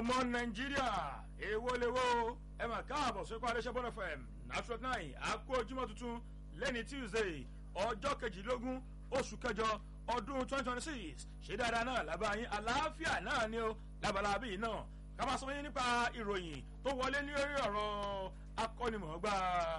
ọmọ nàìjíríà èwo lèwo ẹ mà káàbọ̀ sókè adéṣẹ́bọ́n fm natural nine àkó ojúmọ́ tuntun lẹ́ni tuesday ọjọ́ kejìlélógún oṣù kẹjọ ọdún twenty twenty six ṣé dáadáa náà lábàáyín àlàáfíà náà ni ó lábalábí náà ká máa sọ yín nípa ìròyìn tó wọlé ní orí ọ̀rọ̀ akọ́nimọ̀ọ́gbà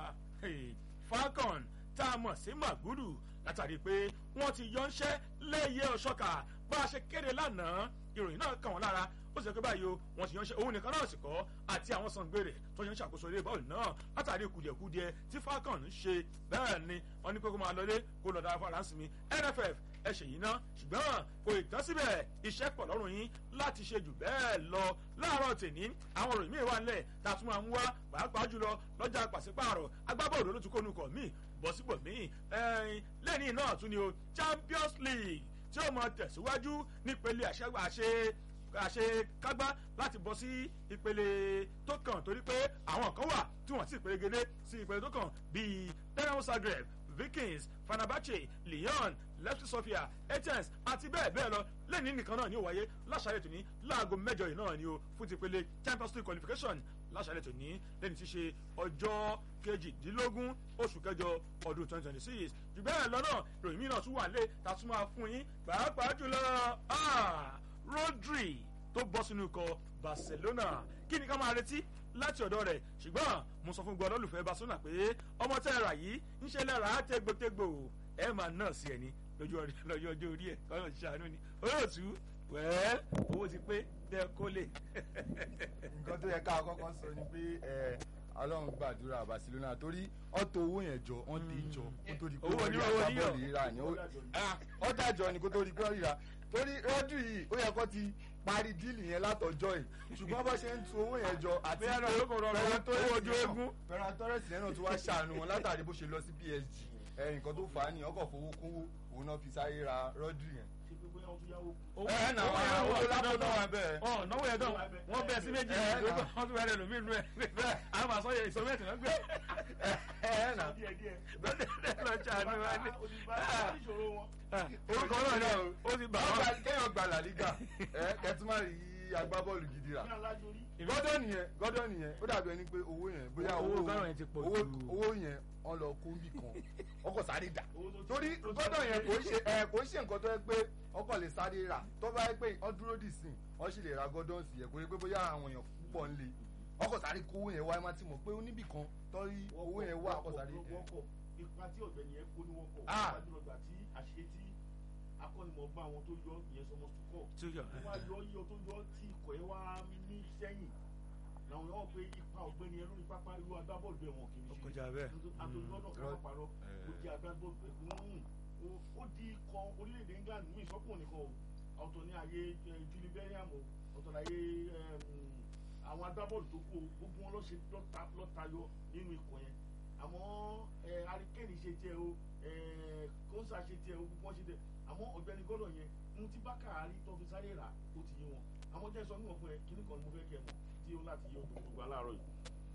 falcon tá a mọ̀ sí magudu látàrí pé wọ́n ti yọ ńṣẹ́ lẹ́yẹ ọ̀ṣọ́kà bá a ṣe kéde lánàá ìròyìn náà kàn wọ́n lára ó sì sọ pé báyìí o wọ́n ti yanṣẹ́ òun nìkan náà sì kọ́ àti àwọn sangbèrè tó ṣe ń ṣàkóso ilé bọ́ọ̀lù náà látàrí kùdìẹ̀kudiẹ tí falcon ń ṣe bẹ́ẹ̀ ni wọ́n ní pé kó máa lọlé kó lọ́ọ́ dára fún aláǹsì mi nff ẹ ṣe yìí ná ṣùgbọ́n kò ì tán síbẹ̀ iṣẹ́ pọ̀ lọ́rùn yín láti ṣe jù bẹ́ẹ̀ lọ láàárọ̀ tèní àwọn òròyìn míì wà nílẹ̀ tá a tún máa ń wá pàápàá jùlọ lọ́jà pàṣípààrọ̀ agbábọ́ọ̀lù ló tún kó nukọ̀ míì bọ́ síbò míì lẹ́ni náà tún ni o champions league tí ó mọ tẹ̀síwájú nípele àṣẹ àṣekágbá láti bọ́ sí ìpele tó kàn torí pé àwọn kan wà tí wọ́n sì pérégedé sí ìpele tó kàn bíi dynamo zagreb vikings fanabache lyon lefty sofia athens àti bẹ́ẹ̀ bẹ́ẹ̀ lọ lẹ́ni nìkan náà ni ó wáyé láṣàlẹ̀ tòní láago mẹ́jọ yìí náà ni ó fún ti pele champions league qualification láṣàlẹ̀ tòní lẹ́ni tí ṣe ọjọ́ kejìdínlógún oṣù kẹjọ ọdún twenty twenty six jù bẹ́ẹ̀ lọ náà ìròyìn mìíràn tún wà lé ta tún máa fún yín pàápàá jùlọ rodri tó bọ́ sínú ikọ̀ barcelona kí ni ká máa retí láti ọ̀dọ̀ rẹ̀ ṣùgbọ́n mo sọ fún gbọ́dọ̀ olùfẹ́ barcelona pé ọmọ tẹ́ ẹ rà yìí ń ṣe lẹ́ra á tégbòtégbò ẹ máa náà sí ẹni lójú ọjọ́ orí ẹ̀ kọ́yọ̀ ṣàánú ni olóòtú wẹ́ẹ́ owó ti pé tẹ́ kó lè. nǹkan tó yẹ ká kọ́kọ́ sọ ni pé ọlọ́run gbàdúrà barcelona torí ọ̀tọ̀ owó yẹn jọ wọ́n ti jọ kó tó di pé wọ́n rí agbábọ́ọ̀lù rírà ni ó dájọ́ ni kó tó di pé wọ́n ríra torí rọ́dù yìí ó yẹ kó ti parí díìlì yẹn látọjọ́ yìí ṣùgbọ́n bó ṣe ń tu owó yẹn jọ àti Ferran Torres yẹn náà tó wá ṣàánú wọn látàrí bó ṣe lọ sí PSG nǹkan tó fà á ní ọkọ̀ fowó kówó òun náà fi sáré ra rọ́dù yẹn ẹ nà wọn owó lápò náà wà bẹ́ẹ̀. ọ náwó yẹn dán wọn bẹ sí méjì wọn tún wẹrẹ lómi nù ẹ àwọn máa sọ yẹ ìsọmẹtì náà gbé. ẹ nà lọ ṣàánú wa ní. orúkọ náà ni ó ti bà wọn. kéèyàn gba la liga ẹ kẹtùmá rí agbábọ́ọ̀lù gidi rà gọ́dọ̀ nìyẹn gọ́dọ̀ nìyẹn ó dàbí ẹni pé owó yẹn bóyá owó owó yẹn wọn lọ kó bì kan ọkọ̀ sáré dà torí gọ́dọ̀ yẹn kò ṣe ẹ kò ṣe nǹkan tó yẹ pé ọkọ̀ lè sáré rà tó bá yẹ pé wọ́n dúró dì sí wọ́n sì lè ra gọ́dọ̀ sí yẹ kò yẹ pé bóyá àwọn èèyàn púpọ̀ ń le ọkọ̀ sáré kó owó yẹn wá ẹ má ti mọ̀ pé oníbì kan tọ́rí owó yẹn wá ọkọ̀ sáré. ipa tí ọ̀gbẹ́ni yẹn kó ní wọ́n kọ̀ wájú ọgbà tí àṣetí akọ́nimọ̀gbà àwọn tó yọ ìyẹn sọmọ sùkọ́ wọ́n á yọ yíyọ tó yọ tí ikọ̀ yẹn wá ní sẹ́yìn làwọn yọ̀ pé ipa ọ̀gbẹ́ni yẹn lórí pápá irú agbábọ́ọ̀lù bẹ́ẹ̀ wọn kì í ṣe ọkọjà bẹ́ẹ̀ àtòlùdọ́dọ̀ kan parọ́ ó di agbábọ́ọ̀lù ẹ̀kún ó di ikọ̀ orílẹ̀-èdè England mú ìsọ́kùn nìkan o ọ̀tọ̀ ní ayé Julie Bellingham o ọ̀tọ̀ ní ayé àwọn agbábọ́ọ̀lù tó kù gbogbo wọn lọ́tayọ nínú ikọ̀ yẹn àmọ́ arikẹ́ni ṣe tiẹ̀ o kóńsà ṣe tiẹ̀ o gbogbo wọn ṣe tiẹ̀ àmọ́ ọ̀gbẹ́ni gọ́dọ̀ yẹn ohun tí bákàrí tó fi sáré rà ó ti yé wọn àmọ́ jẹ́ sọ níwọ̀n fún ẹ kíní kan ni mo fẹ́ kẹ́ mọ̀ tí ó láti yé odò gbogbo aláàárọ̀ yìí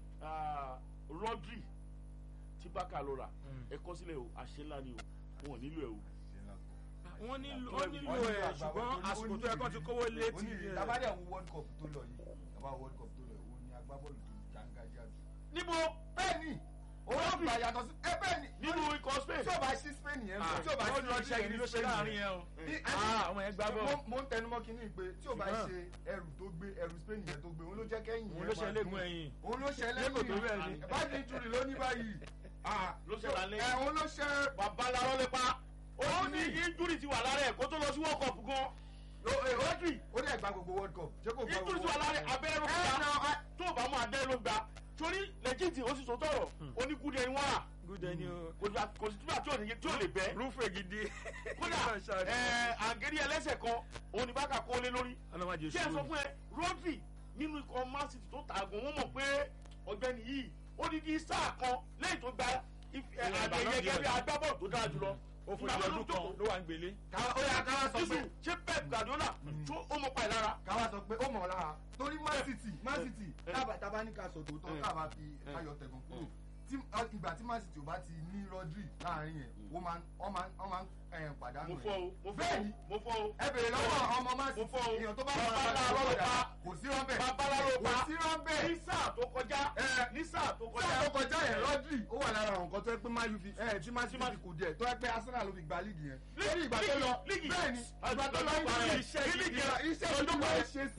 Rodri tí bákà lọ rà ẹ kọ́ sílẹ̀ o àṣẹ ńlá ni o wọn ò nílò ẹ o. wọ́n nílò ẹ̀ ṣùgbọ́n àsìkò tó yẹ kó ti kówó létí. tabadẹ wo world cup tó lọ yìí taba world cup tó lọ yìí òun ni agbábọ́ọ̀lù tó jàǹgàjà jù. níbo. bẹ́ẹ̀ni owó gbà yàtọ̀ sí ẹ bẹ́ẹ̀ni. nínú ikọ̀ Spain. tí o bá sí Spain yẹn tí o bá sí ọdún iṣẹ́ yìí ló ṣe láàrin yẹn o. àwọn yẹn gbá bọ̀. mo ń tẹnumọ́ kínní pé tí o bá ṣe ẹrù tó gbé ẹrù Spain yẹn tó gbé òun ló jẹ́ kẹ́yìn òun ló ṣe lẹ́gùn ẹ̀yìn. òun ló ṣe lẹ́gùn ẹ̀yìn báyìí nítorí ló ní báyìí. ló ṣe lálẹ́. ẹ̀ òun ló ṣe. babaláwo lè pa ó ní injúri ti wà lára ẹ̀ kó tó lọ sí world cup gan. Rodri ó dẹ̀ gba gbogbo world cup. injúri ti wà lára ẹ̀ abẹ́rẹ́ ló gba tó o bá mú abẹ́rẹ́ ló gba torí lẹ́jìtì ó sì sọ tọrọ oníkúdẹ ni wọ́n rà gúdẹ ni o. kò sí túbà tí ò ní tí ò lè bẹ́. rúfè gidi. kódà ẹ àgẹ́rí ẹlẹ́sẹ̀ kan òun ni bákà kó lé lórí. ọlọ́mọdé kí ẹ sọ fún ẹ Rodri nínú ikọ̀ Man City tó tààgùn wọ́n mọ̀ pé ọ̀gbẹ́ni yìí ó ní kí sáà kan lẹ́yìn tó gba àgbẹ̀yẹ gẹ́gẹ́ bí agbábọ́ọ̀lù tó dára jùlọ ó fún ìdí ọdún kan ló wà ń gbélé. ó yà káwá sọ pé ṣé Pep Guardiola tó ó mọ pa ìlara. káwá sọ pé ó mọ̀ lára torí Man City Man City tábà ní ká sọ tòótọ́ káwá fi ayọ̀ tẹ̀gàn kúrò ìgbà tí Man City ò bá ti ní Rodri láàrin yẹn wọ́n máa ń pàdánù mo fọ o mo fọ o bẹ́ẹ̀ni mo fọ o ẹ bèrè lọ́wọ́ ọmọ Man mo City fọ o èèyàn tó bá bàbá wà làárọ̀ ló pa kò sí rọ́bẹ̀ bàbá pa kò sí rọ́bẹ̀ ní sáà tó kọjá Ẹ. ní sáà tó kọjá sáà tó kọjá yẹn Rodri ó wà lára àwọn nǹkan tó yẹ pé Man U fi ẹ tí Man City fi kù díẹ̀ tó yẹ pé Arsenal ló fi gba líìgì yẹn lórí ìgbà tó lọ líìgì bẹ́ẹ̀ ni ìgbà tó lọ Líìgì líìgì iṣẹ́ líìgì líìgì iṣẹ́ ìlú máa ń ṣe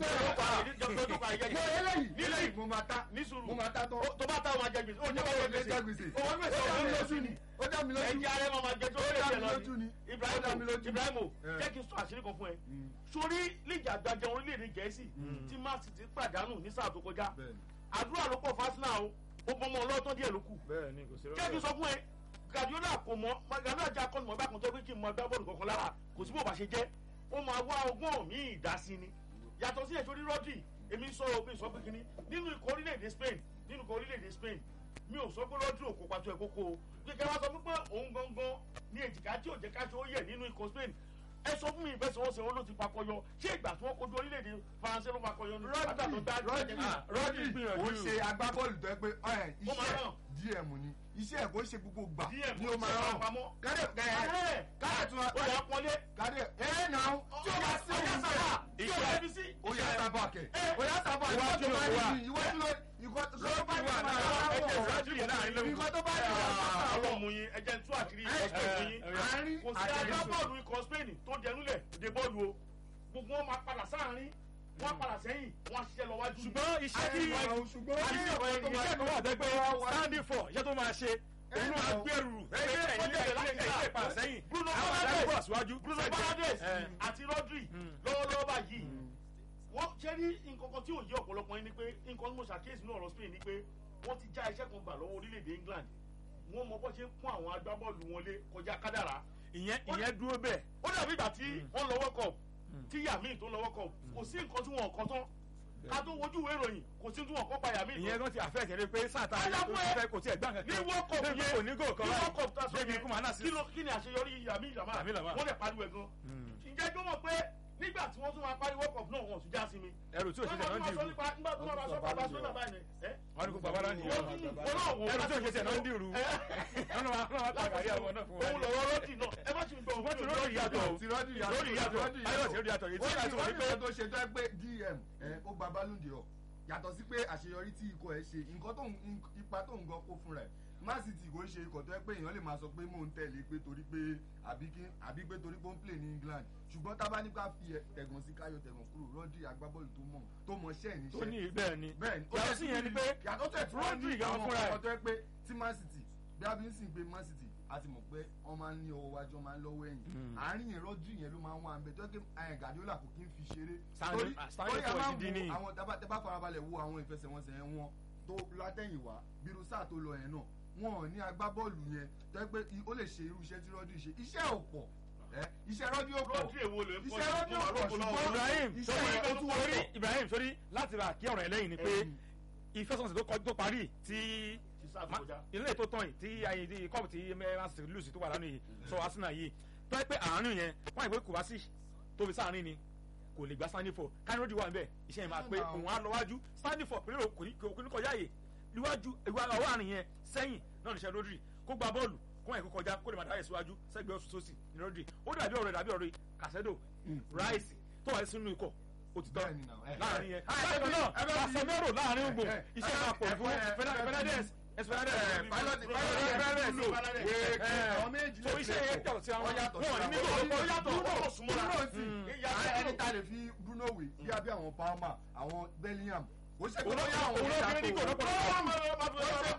sẹ́ẹ̀ mo eléyìí eléyìí mo máa ta ní sùúrù mo máa ta tán tó bá táwọn máa jẹ gbèsè ó ó jẹ jẹ́ bá jẹ gbèsè gbèsè ó dá mi lójú ni ó dá mi lójú ẹjẹ arẹ máa ma jẹ tó Ó lè dá jẹ mi lọ lójú ni. ni Ó dá mi lójú. ibrahimu Eh. jẹ́ kí n sọ àṣírí kan fún ẹ sórí líìgì àgbàjẹ orílẹ̀-èdè gẹ̀ẹ́sì tí man city pàdánù ní sáà tó kọjá Bẹ́ẹ̀ni. àdúrà ló pọ̀ fásinà o ó bọ́ ọmọ ọlọ́tọ́ díẹ̀ ló kù bẹ́ẹ̀ ni kò sí jẹ́ kí n sọ fún ẹ Guardiola kò mọ Guardiola jẹ́ akọ́nìmọ̀ bá kan tó pé kí n mọ gbá bọ́ọ̀lù kankan lára kò sí bó bá ṣe jẹ́ ó máa wá ọgbọ́n mi ìdásí ni yàtọ̀ sí èso rí Rodri èmi sọ òbí sọ pé kíní nínú ikọ̀ orílẹ̀-èdè Spain nínú ikọ̀ orílẹ̀-èdè Spain mi ò sọ pé Rodri ò kópa tó ẹ̀ kókó o kíkẹ́ wá sọ fún pé òun gangan ní èjìká tí ò jẹ́ ká ṣe ó yẹ nínú ikọ̀ Spain ẹ sọ fún mi ìfẹsẹ̀wọnsẹ̀ wọn ló ti pakọyọ ṣé ìgbà tí wọ́n kojú orílẹ̀-èdè Faransé ló pakọyọ ní pátá tó dá Rodri Rodri gbìyànjú. ó ṣe agbábọ́ọ̀lù tó yẹ pé ẹ, Ó máa iṣẹ́ ràn. DM ni iṣẹ́ ẹ̀ kò ṣe gbogbo gbà DM ni ó máa kò ṣe rán pamọ́. kádẹ kádẹ kádẹ tún ó yà á pọ́nlé kádẹ ẹ nà ó tí ó bá sí ọjà òun sábà bẹ́ẹ̀ tí ó bá fi sí. ó yà sábà kẹ Eh. ó yà sábà Iwájú ìwọ tó bá ló wà. ní ìwájú ló ìwọ tó bá ní wà náà. ẹjẹ ìwọ ìrájú yẹn láàrin lóhùn. ìwọ tó bá ní àwọn ọmọ yín ẹjẹ ń tú àṣírí Eh, ikọ̀ Spain yín. àárín kò sí àtẹ̀lẹ́sọ. agbábọ́ọ̀lù ikọ̀ Spain tó dẹnulẹ̀ de bọ́ọ̀lù o gbogbo wọn máa padà sáàrin wọn padà sẹ́yìn wọn ṣiṣẹ́ lọ wájú. ṣùgbọ́n iṣẹ́ tí Àárín ṣùgbọ́n iṣẹ́ iṣẹ́ tó máa iṣẹ́ kan wà tẹ́ pé standing for iṣẹ́ tó máa ṣe òun máa gbèrú ẹgbẹ́ ẹ̀yìn ẹ̀yìn ẹ̀yìn ìpàdé sẹ́yìn Bruno àwọn Fernandes. àdágbò àṣíwájú Bruno Fernandes Eh. àti Rodri Mm. lọ́wọ́lọ́wọ́ báyìí wọ́n ṣe rí nǹkan kan tí ò yé ọ̀pọ̀lọpọ̀ yín ni pé nǹkan tí mo ṣàkíyèsí ní ọ̀rọ̀ Spain ni pé wọ́n ti já iṣẹ́ kan gbà lọ́wọ́ orílẹ̀-èdè England wọ́n mọ bó ṣe ń pọ́n àwọn agbábọ́ọ̀lù wọn lé kọjá kádàrá ìyẹn ìyẹn dúró bẹ́ẹ̀ ó dàbí ìgbà tí wọ́n lọ World Cup Mm. tí Yamin tó lọ World Cup kò sí nǹkan tí wọn kọ tán ká tó wojú ìwé ìròyìn kò sí tí wọn kọ́ pa Yamin ìyẹn tán kan ti àfẹ́ ìtẹ̀lé pé sáàtà Ayá ayé tó fún ẹ. fẹ́ kò tiẹ̀ gbà kankan ní World Cup débi yẹn kò ní gò kan ní World Cup tá a sọ débi yẹn kó máa náà sí. kí ló- kí ni àṣeyọrí Yamin Yamal Yamin Yamal. wọ́n lè pariwo ẹ̀ gan ǹjẹ́ tó mọ̀ pé nígbà tí wọ́n tún máa parí World Cup náà wọ́n tún já sí mi ẹrù tí ò ṣe tẹ̀ náà ń dìrú nígbà tí wọ́n bá sọ pé Barcelona báyìí ni ẹ́ wọn ni kò bàbá náà nìyẹn wọ́n tún wọ́n náà wò ẹrù tí ò ṣe tẹ̀ náà ń dìrú wọn náà wọn náà tàgàrí àwọn náà fún wọn. òun lọ̀rọ̀ rọ́ọ̀tì náà ẹ má ṣe ń gbọ́ wọ́n ti lórí ìyàtọ̀ o ti Rodri yàtọ̀ lórí ìyàtọ̀ Rodri ayọ̀ sí lórí ìyàtọ̀ èyí tí ó ìyàtọ̀ ní pé tó ṣe tó ẹ pé dm ẹ ó gba Ballon d'Or yàtọ̀ sí pé àṣeyọrí tí ikọ̀ ẹ ṣe nǹkan tó ń ipa tó ń gan kó fún rẹ̀ Man City kò ń ṣe ikọ̀ tó ẹ pé èèyàn lè máa sọ pé mò ń tẹ̀lé pé torí pé àbí kí- àbí pé torí pé ó ń play ní England ṣùgbọ́n tá a bá ní ká fi ẹ- tẹ̀gàn sí káyọ̀ tẹ̀gàn kúrò Rodri agbábọ́ọ̀lù tó mọ̀ tó mọ̀ ṣẹ́ ẹ̀ tó ní níṣẹ́ bẹ́ẹ̀ ni bẹ́ẹ̀ni ó yàtọ̀ yẹ sí yẹn ni pé yàtọ̀ tẹ̀ tí wọ́n ní Rodri gan àwọn fúnra ẹ̀ ọkọ̀ tó ẹ pé tí Man City bí a fi ń sìn pé Man City a ti mọ̀ pé wọ́n máa ń ní ọwọ́ wájú wọ́n máa ń lọ́wọ́ ẹ̀yìn Mm. àárín yẹn Rodri yẹn ló máa ń wà ń bẹ tó yẹ kí ẹ̀ Guardiola kò kí ń fi ṣeré Stanley- torí ah, Stanley torí a for máa ń ìdí ni. wo àwọn tẹ́ bá farabalẹ̀ wo àwọn ìfẹsẹ̀wọnsẹ̀ yẹn wọn tó látẹ̀yìnwá bírú sáà tó lọ yẹn náà wọn ò ní agbábọ́ọ̀lù yẹn tó yẹ pé i- ó lè ṣe irú iṣẹ́ tí Rodri ṣe iṣẹ́ ò pọ̀ ẹ́ iṣẹ́ Rodri ò pọ̀ Rodri èwo lè iṣẹ́ Rodri ò pọ̀ ṣùgbọ́n Ibrahim iṣẹ́ sórí yẹn ó tún sórí wọ́pọ̀. Ibrahim sórí láti bá kí ọ̀rọ̀ ẹ̀ lẹ́yìn ni pé ìfẹsọ̀nsẹ̀ tó kọjú tó parí tí ti sáà tó Ma- kọjá. ilé tó tán yìí tí ayé di kọ́ọ̀bù tí Man City lùsì tó wà lánàá yìí sọ Arsenal yìí tó yẹ pé àárín yẹn wọ́n àìpé kò bá sí tóbi sáàárín ni kò lè gba Stanley for káníròdì wà nbẹ iṣẹ́ yẹn máa pé òun á lọ wájú Stanley for pẹ̀lú kò ní kò ní kọjá yè níwájú ìwà ọwọ́ àárín yẹn sẹ́yìn náà níṣẹ́ Rodri kó gba bọ́ọ̀lù kó wọn kó kọjá kó lè máa dáyẹ̀ síwájú sẹ́gbẹ́ ọ̀sùn sósì ní Rodri ó dàbí ọ̀rẹ́ dàbí ọ̀rẹ́ Casedo Rice tó wà sínú ikọ̀ òtítọ́ Bẹ́ẹ̀ni náà, ẹ. láàrin yẹn Ah, ẹ bákan bí- náà ẹ bá bí- Casemiro láàrin gbò ẹ, ẹ, iṣẹ́ ẹ, máa pọ̀ ẹ, fún ẹ, ẹ, Fernandes Esperandes pilot Bruno pilot Fernandes, Bruno Fernandes. wéé ẹ, àwọn méjì so iṣẹ́ yẹn yàtọ̀ sí àwọn Wọ́n yàtọ̀ wọn ò ní síra nílò wọn. ó yàtọ̀ Bruno ó súnmọ́ra. Bruno sì Mm. ìyá ẹni tá a lè fi Bruno wé bí abẹ́ àwọn Palmer àwọn Bellingham ó ṣe pé Òun ló- bóyá àwọn òun ló fi ní kò lọ́pọ̀ lọ́pọ̀.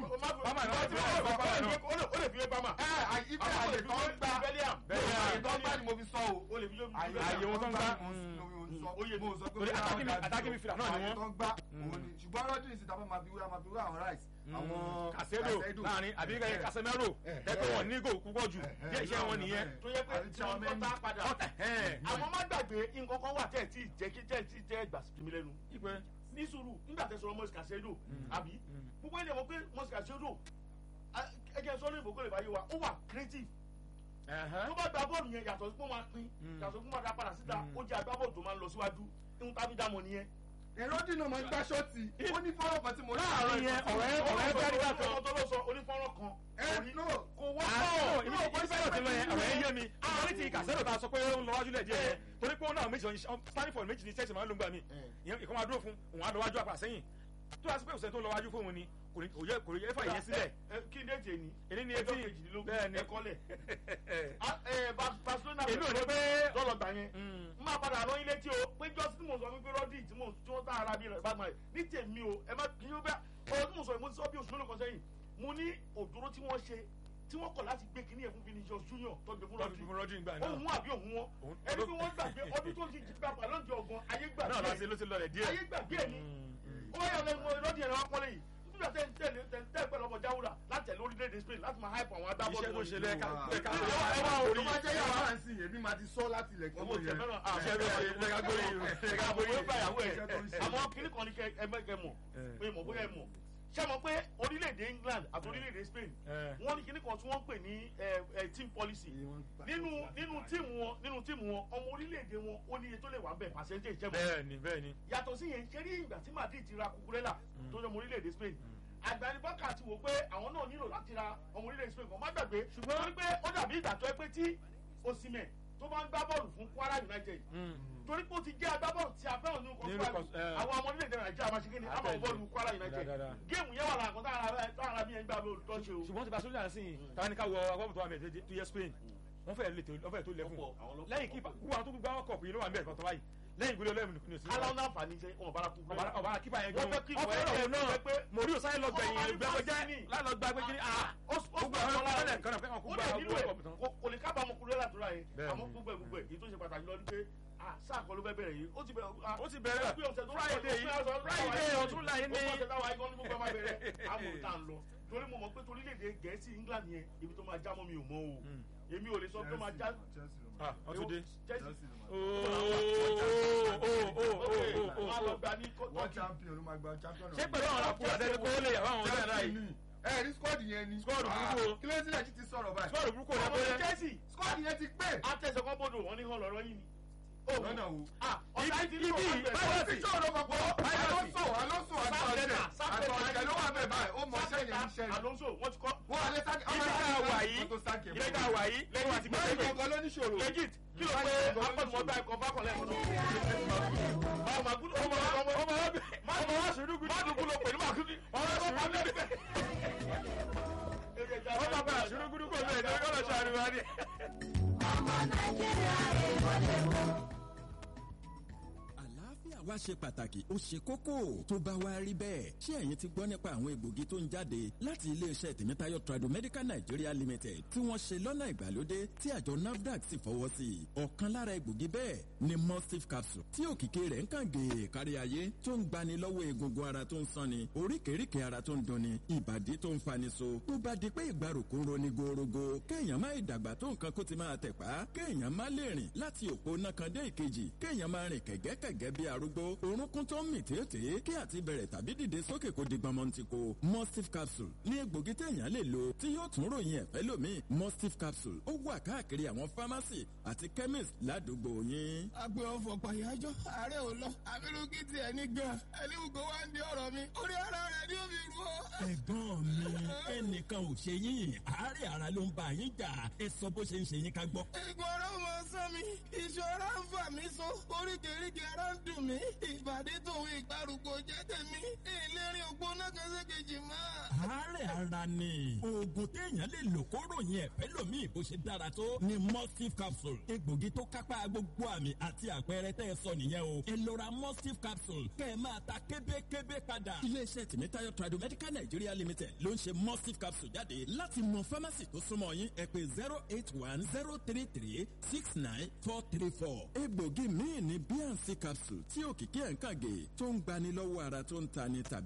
ó lè fi wé bámà. ẹ àyíká àyè tó ń gbà Bellingham. àyè tó ń gbà ni mo fi sọ o ó lè fi wé àyè Àyè wọn tó ń gbà. mo sọ mo sọ pé Torí bóyá attacking- àwọn attacking midfielder náà ni àyè wọ́n. tó ń gbà òun ni ṣùgbọ́n Rodri sì tábà máa fi wé máa fi wé àwọn Rice àwọn Casedo láàrin àbí kẹ́kẹ́ Casemiro Eh, tẹ́kọ̀ eh. wọn ní gò púpọ̀ jù díẹ̀ iṣẹ́ wọn nìyẹn. tó yẹ pé tí wọ́n tó tá padà. Ẹ̀hẹ́n. àwọn má gbàgbé nǹkan kan wà tẹ́ ẹ̀ tí ì jẹ́ kí tẹ́ ẹ̀ tí ì tẹ́ ẹ̀ gbà sí mi lẹ́nu. Ipe ní sùúrù nígbà tẹ́ sọ̀rọ̀ Moses Casedo àbí gbogbo ilé wọn pé Moses Casedo ẹgẹ sọ ní ìbòkó lè báyé wa ó wà creative ẹ̀hẹ́n. tó bá gba bọ́ọ̀lù yẹn yàtọ̀ sí pé wọ́n máa pín Mm. yàtọ̀ sí pé wọ́n máa dá padà síta Mm. ó jẹ́ agbábọ́ọ̀lù tó máa ń lọ síwájú ihun tábí dámọ̀ nìyẹn ẹ̀rọ dì náà máa ń gbá ṣọ́ọ̀tì ó ní fọ́nrán kan tí mo rí láàrin yẹn ọ̀rẹ́ ọ̀rẹ́ bẹ́ẹ̀ nígbà kan ọmọ tó lọ sọ onífọ́nrán kan ẹ no kò àárò wọ́pọ̀ ìbí ìbí fẹ́ràn ti lọ yẹn ọ̀rẹ́ yé mi ìbọn ti kàṣẹ́rò ta sọ pé ó ń lọ wájú lẹ̀ díẹ̀ yẹn torí pé ó náà méjì standing for méjì ní chelsea máa ń lo gbà mí ìyẹn ìkọ́ máa dúró fún òun á lọ wájú àpà sẹ́yìn tó yà sí pé òsèǹ tó lọ wájú fóun ni kò ní kò yẹ kò yẹ fà yẹn sílẹ̀ kí ni ètè ni èyí ni ọjọ́ etí kejìdínlógún bẹ́ẹ̀ ni ẹ̀kọ́lẹ̀ barcelona èmi ò ní pé dọ́lọ̀ gbà yẹn Mm. n máa padà rán ilé tí o pé jọ́sí tí mo sọ wípé rọ́dì tí mo tí wọ́n tá ara bí rẹ̀ bá gbọ́n rẹ̀ ní tèmi o ẹ má kí yóò bẹ́ ọ̀rọ̀ tí mo sọ yìí mo ti sọ bí oṣù mélòó kan sẹ́yìn mo ní òdòdó tí wọ́n ṣe tí wọ́n kọ̀ láti gbé kíní ẹ̀ fún Vinicius Junior tó gbé fún lọ́ọ̀dù rọ́dì fún rọ́dì ìgbà náà ohun àbí ohun wọn Òun- ẹni pé wọ́n gbàgbé ọdún tó ti gba pàlọ́ǹdì ọ̀gbọ́n ayé náà láti gbàgbé ló ti lọlẹ̀ díẹ̀ ayé gbàgbé ẹ̀ ni Mm. ó yà lẹ́nu rọ́dì ẹ̀rọ akọ́lé yìí nígbà tẹ́ ń tẹ̀lé tẹ́ ń tẹ́ pẹ̀lú ọmọ jáwúrà láti tẹ̀lé orílẹ̀-èdè Spain láti máa hype àwọn agbábọ́ọ̀lù iṣẹ́ tó wọ̀nyí. ṣe lẹ́ka lẹ́ka Ẹ wá- ẹ ẹ wá wá orí. orí tó bá jẹ́ yàrá à ń sìn èmi máa ti sọ láti ilẹ̀ kí owó wọ́n tẹ yẹn fẹ́ràn Iṣẹ́ tó ṣe lẹ́ka gbórí lẹ́ka gbórí àwọn ẹgbẹ́ ìyàwó ẹ̀ Iṣẹ́ tó ń ṣe. àmọ́ kíní kan ní kẹ ẹgbẹ́ mọ̀ Eh. pé mọ̀ bóyá ẹ mọ̀ ṣé mọ̀ pé orílẹ̀-èdè England àti orílẹ̀-èdè Spain Eh. wọ́n ní kíní kan tí wọ́n ń pè ní eh, eh, team policy nínú nínú tíìmù wọn nínú tíìmù wọn ọmọ orílẹ̀-èdè wọn ó ní iye tó lè wà bẹ́ẹ̀ percentage jẹ́ mọ̀ bẹ́ẹ̀ ni bẹ́ẹ̀ ni yàtọ̀ sí yẹn ṣe rí ìgbà tí Madrid ti ra Cucurella tó jẹ́ ọmọ orílẹ̀-èdè Spain àgbànibọ́kà ti wò pé àwọn náà nílò láti ra ọmọ orílẹ̀-èdè Spain kan má gbàgbé ṣùgbọ́n wọ́n ní pé ó dàbí ìgbà tó ẹ pé tí Osimhen tó bá ń gbá bọ́ọ̀lù fún Kwara United Mm. torí pé ó ti jẹ́ agbábọ́ọ̀lù tí a fẹ́ràn nínú Nínú kọ́síwájú kọ́s- eh. àwọn ọmọ orílẹ̀-èdè Nàìjíríà máa ṣe kí ni àmọ́ Àtẹ̀lé. bọ́ọ̀lù Kwara United Dáadáa. géèmù yẹn wà láàkọ́ táwọn ará bí yẹn gbà bọ́ọ̀lù tó ṣe o. ṣùgbọ́n ti Barcelona sí i táwọn ní ká wọ agbábọ̀ tó wà mẹ́ẹ̀ tó yẹ Spain wọ́n fẹ́ lè tó wọ́n fẹ́ tó lẹ̀ fún Ọ̀pọ̀, àwọn ló- lẹ́yìn kípa gbogbo àwọn tó gbogbo àwọn kọ̀ọ̀pù yìí ló wà mẹ́ẹ̀ kọ́tọ́ báyìí lẹ́yìn ìgbélé ọlẹ́mù ní òsì aláwọ̀ náà fà ní ṣe wọn bára kú ọba ọba kípa yẹn Wọ́n gan fẹ́ kí ọfẹ́ ìwọ ọ̀hún ẹ̀ náà pé- mòrí ò sáré lọ gbẹ̀yìn Ọmọ ìgbẹ́kọjẹ́ ní lálọ́ gba pé kí ni ah ó gbogbo àwọn ọmọ ọlẹ́ nǹkan náà fẹ́ kàn kó ó gba lè nílò ẹ̀ ọkọ̀ tán. kò- kò lè kábàámọ̀ kúrò látúrà yẹn Bẹ́ẹ̀ni. àmọ́ gbogbo ẹ̀ gbogbo ẹ̀ èyí tó ṣe pàtàkì lọ ni pé ah, sáà kan ló fẹ́ bẹ̀rẹ̀ yìí ó ti bẹ̀rẹ̀ ah, ó ti bẹ̀rẹ̀ pé ọ̀sẹ̀ tó Friday yìí Friday ọ̀tún láyé ní gbogbo ọ̀sẹ̀ táwa ikọ́ ní gbogbo ẹ̀ máa bẹ̀rẹ̀ àmọ̀ tá à ń lọ torí mo mọ̀ pé torílẹ̀-èdè Gẹ̀ẹ́sì England yẹn ibi tó máa já mọ́ mi ò mọ̀ o Mm. èmi ò lè sọ pé ó máa já ah ọtún dé Chelsea máa lọ gbà ní wọ́n Turkey champion ló máa gba champion ṣé pẹ̀lú àwọn ọkùnrin àtẹ́lẹ́ kó lè yàrá àwọn ọ̀rẹ́ náà yìí ẹ rí squad yẹn ni Squad burúkú o. kí ló ń sílẹ̀ sí ti sọ̀rọ̀ báyìí sọ́ọ̀rù burúkú ò ọmọ ní lẹ́gbẹ́ Chelsea squad yẹn ti pé àtẹ̀sẹ̀ kan bọ́dọ̀ wọn ní hàn lọ́rọ́ yìí ni. Ó, lọ́nà wo. ah, ọ̀tá Ibi- ti ní ibi- ọ̀gá báyọ̀ bẹ̀rẹ̀. sí. tí òun ló kọ pọ̀ alonso alonso àti ọ̀jẹ̀ àti ọ̀jẹ̀ ló wà bẹ́ẹ̀ báyìí ó mọ iṣẹ́ yẹn níṣẹ́ ni Alonso wọ́n ti kọ́. wọ́n alẹ́ sáké ọmọ ibi tá a wà yìí tó sáké ibi tá a wà yìí lẹ́yìn àti báyìí gbẹ̀gbẹ̀ gbọ̀ngàn ló níṣòro legit kí ló pé akọ́nùmọ́gbà ẹ̀kọ́ bákọ̀lẹ́ ẹ̀kọ́ náà. báwo máa gúdú ọmọ ọmọ ọmọ ọmọ wa sùúrù gùdù má dùn kúlò pẹ̀lú màkúndì. ọmọ wa sùúrù gùdù ọmọ bá sùúrù gùdù kò lè ní ọlọ́ sọ àríwá ni. àlàáfíà wa ṣe pàtàkì ó ṣe kókó tó bá wá rí bẹ́ẹ̀ ṣé ẹ̀yin ti gbọ́ nípa àwọn egbògi tó ń jáde láti iléeṣẹ́ tèmítáyọ̀ tradomedical nigeria limited tí wọ́n ṣe lọ́nà ìgbàlódé tí àjọ nafdac sì fọwọ́ sí i ọ̀kan lára egbògi bẹ́ẹ̀ ni mustif capsule tí òkìkí rẹ̀ ń kàn gèè kárí ayé tó ń gbani lọ́wọ́ egungun ara tó ń sanni oríkèéríkèé ara tó ń dunni ìbàdí tó ń fani so tó bá di pé ìgbàrúkú ń roni gorogo kéèyàn má ìdàgbà tó nǹkan kó ti máa tẹ̀pá kéèyàn má lè rìn láti òpó náà kan dé ìkejì kéèyàn máa rìn kẹ̀gẹ́kẹ̀gẹ́ bí arúgbó orúnkún tó ń mì tètè kí àti bẹ̀rẹ̀ tàbí dìde sókè kó di gbọmọntìkó mustif capsule ní egbògi téèyàn lè lò tí yóò tún ròyìn ẹ̀fẹ́ lómi mustif capsule ó wà káàkiri àwọn pharmacy àti chemist ládùúgbò yín. agbe ọfọ pàyájọ ààrẹ ò lọ abirùkí tiẹ̀ ní gan ẹlẹ́wùkọ́ wá ń di ọ̀rọ̀ mi orí ara rẹ̀ ni ó fi rú ọ. ẹ̀gbọ́n mi ẹnìkan ò ṣe yín àárẹ̀ ara ló ń bá yín jà ẹ sọ bó ṣe ń ṣe yín ká gbọ́. egun ara ọmọ sán mi ìṣọ́ra ń fà mí so oríkèéríkèé ara ń dùn mí ìbàdí tòun ìgbàrúkọ jẹ́ tèmi ìlérí ògbóná kan sí kejì máa. àárẹ̀ ara ni oògùn téèyàn lè lò kó ròyìn ẹ̀fẹ́ lómi bó ṣe dára tó ni mustif capsule egbògi tó kápá gbogbo àmì àti àpẹẹrẹ tẹ́ ẹ sọ nìyẹn o ẹ lọ ra mustif capsule kẹ́ ẹ máa ta kébékébé padà. iléeṣẹ́ tìmítayọ̀ tradomedical nigeria limited ló ń ṣe mustif capsule jáde láti mọ fámásì tó súnmọ́ yín ẹ pé zero eight one zero three three six nine four three four egbògi míì ní bnc capsule tí òkìkí ẹ̀ ń kàgé tó ń gbani lọ́wọ́ ara tó ń tani tàbí tó ń yún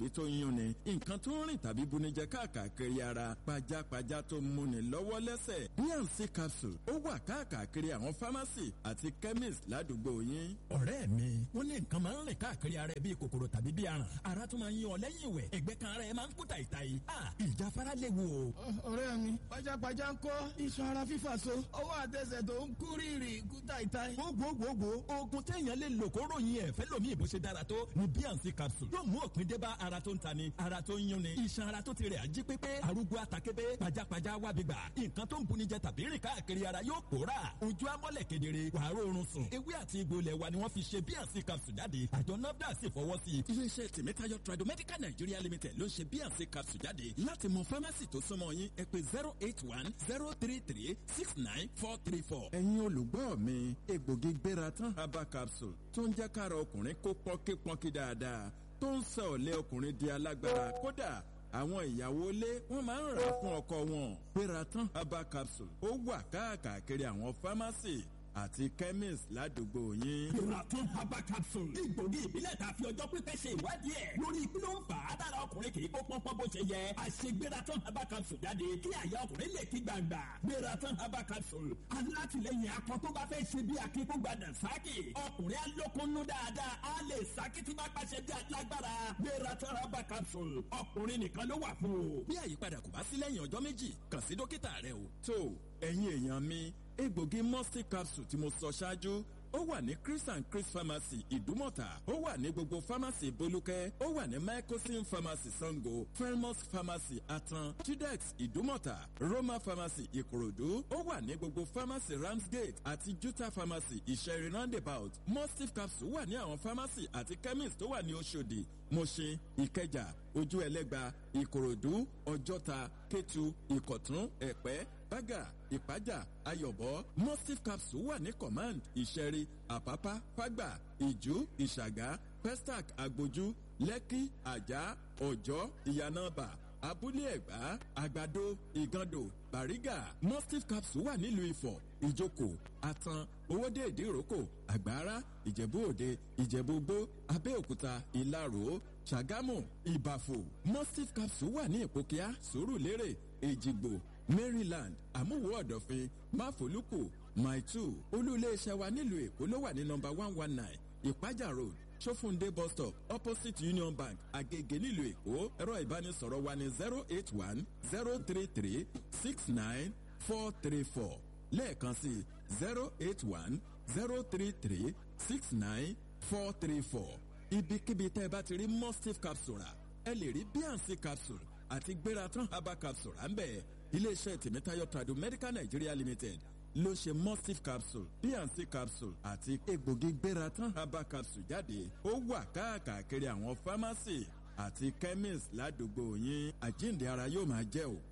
yún ni nǹkan tó ń rìn tàbí bunijẹ káàkiri ara pajápajá tó ń múni lọ́wọ́ lẹ́sẹ̀ bnc capsule ó wà káàkiri àwọn pharmacy àti chemist ládùúgbò yín. ọ̀rẹ́ mi wọ́n ní nǹkan máa ń rìn káàkiri ara ẹ bíi kòkòrò tàbí bíi aràn ara tó máa ń yan ọ lẹ́yìn ìwẹ̀ ẹgbẹ́ kan ara ẹ máa ń kú tàìtàì ìjáfara léwu o. ọ̀rẹ́ mi pajápajá ń kọ́ iṣan ara fífà so ọwọ́ àtẹsẹ̀ tó ń kú rírì kú tàìtàì. gbogbogbò oògùn téèyàn lè lò kó ròyìn ẹ̀ fẹ́ lómi ìbò ṣe dára tó ni bnc capsule yóò mú òpin dé bá ara tó ń tani ara tó ń yúnni iṣan ara tó ti rẹ̀ ají pépé arúgbó àtàkébé pajápajá wábi gbà nǹkan tó ń buni jẹ tàbí rìn káàkiri ara yóò pòórà ojú amọ́lẹ̀ kedere wàá rọrùn sùn ewé àti egbò ilẹ̀ wa ni wọ́n fi ṣe bnc capsule jáde àjọ nafdac sì fọwọ́ sí i. iléeṣẹ́ tèmítáyọ̀ tradomedical nigeria limited ló ń ṣe bnc capsule jáde láti mọ fámásì tó súnmọ́ yín ẹ pé zero eight one zero three three six nine four three four. ẹ̀yin olùgbọ́ mi egbògi gbéra tán herbal capsule tó ń jẹ́ kára ọkùnrin kó pọ́nkípọ́nkí dáadáa tó ń sọ ọ̀lẹ́ ọkùnrin di alágbára kódà àwọn ìyàwó ilé wọn máa ń rà fún ọkọ wọn gbéra tán herbal capsule ó wà káàkiri àwọn fámásì àti chemist ládùúgbò yín. Ìràtún herbal capsule. Ìgbògi ìbílẹ̀ ta fi ọjọ́ pípẹ́ ṣe ìwádìí ẹ̀. Lórí kí ló ń fà á dára ọkùnrin kì í kó pọ́npọ́n bó ṣe yẹ. Àṣegbératán herbal capsule jáde kí àyà ọkùnrin lè kí gbàgbà. Gbératán herbal capsule. Alátìlẹyìn akọ tó bá fẹ́ ṣe bí akíkúgbàdà sákì. Ọkùnrin alókunnú dáadáa á lè sákì tí bá pàṣẹ bí alágbára. Gbératán herbal capsule. Ọkùnrin nìkan ló wà fún o. bí àyípadà kò bá sí lẹ́yìn ọjọ́ méjì kàn sí dókítà rẹ o. tó ẹ̀yin èèyàn mi egbògi musty capsule tí mo sọ ṣáájú ó wà ní chris and chris pharmacy ìdúmọ̀tà ó wà ní gbogbo pharmacy bolúkẹ́ ó wà ní microsim pharmacy sango felmos pharmacy atan chidex ìdúmọ̀tà roma pharmacy ìkòròdú ó wà ní gbogbo pharmacy ramsgate àti juta pharmacy ìṣẹ̀rí roundabout mustif capsule wà ní àwọn pharmacy àti chemist tó wà ní oṣòdì mọ̀ṣẹ́ ìkẹjà ojú ẹlẹ́gba ìkòròdú ọjọ́ta kétu ìkọ̀tún ẹ̀pẹ́ bága ìpájà ayọ̀bọ mustif capsule wà ní command ìṣẹ̀rí àpápá fágbà ìjú ìṣàgá pestac agbójú lẹ́kí àjà ọ̀jọ́ ìyànàbà abúlé ẹ̀gbá àgbàdo ìgàndò bàrígà mustif capsule wà nílùú ifọ̀ ìjókòó àtàn owóde ìdíròkò àgbára ìjẹ̀bú òde ìjẹ̀bú gbó abẹ́òkúta ìlarò ṣàgámù ìbàfò mustif capsule wà ní ìpòkíà sùúrùlérè èjìgbò maryland àmúwò ọ̀dọ̀fin máfòlùkù maitu olú-iléeṣẹ́ wa nílùú èkó ló wà ní nọmba one one nine ìpájà road sofunde bus stop opposite union bank agege nílùú èkó ẹ̀rọ ìbánisọ̀rọ̀ wa ní zero eight one zero three three six nine four three four lẹ́ẹ̀kan sí zero eight one zero three three six nine four three four ibikíbi tẹ́ ẹ bá ti rí mustif capsule rà ẹ lè rí bnc capsule àti gbératán herbal capsule à ń bẹ̀ iléeṣẹ́ tèmítáyọ̀ tradu medical nigeria limited ló ṣe mustif capsule bnc capsule àti egbògi gbératán herbal capsule jáde ó wà káàkiri àwọn pharmacy àti chemist ládùúgbò yín àjíǹde ara yóò máa jẹ́ o.